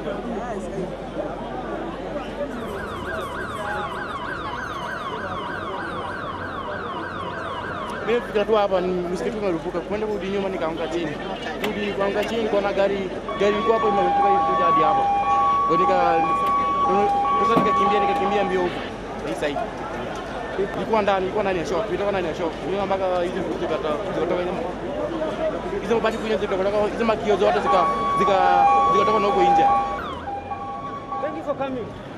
Mimi fikira tu hapa ni msikiti umerupuka, kwenda kurudi nyuma nikaanguka chini, rudi kuanguka chini, nikaona gari gari ilikuwa hapo imerupuka ilikuja hadi hapa, ndio nika sasa nikakimbia nikakimbia mbio huko hii side. Nilikuwa ndani, nilikuwa ndani ya shop, nilikuwa ndani ya shop, nilikuwa mpaka hizi vitu zikata zikatoka hizo hizo mabati kunya zikatoka hizo makio zote zika zika zikatoka na huko nje. Thank you for coming.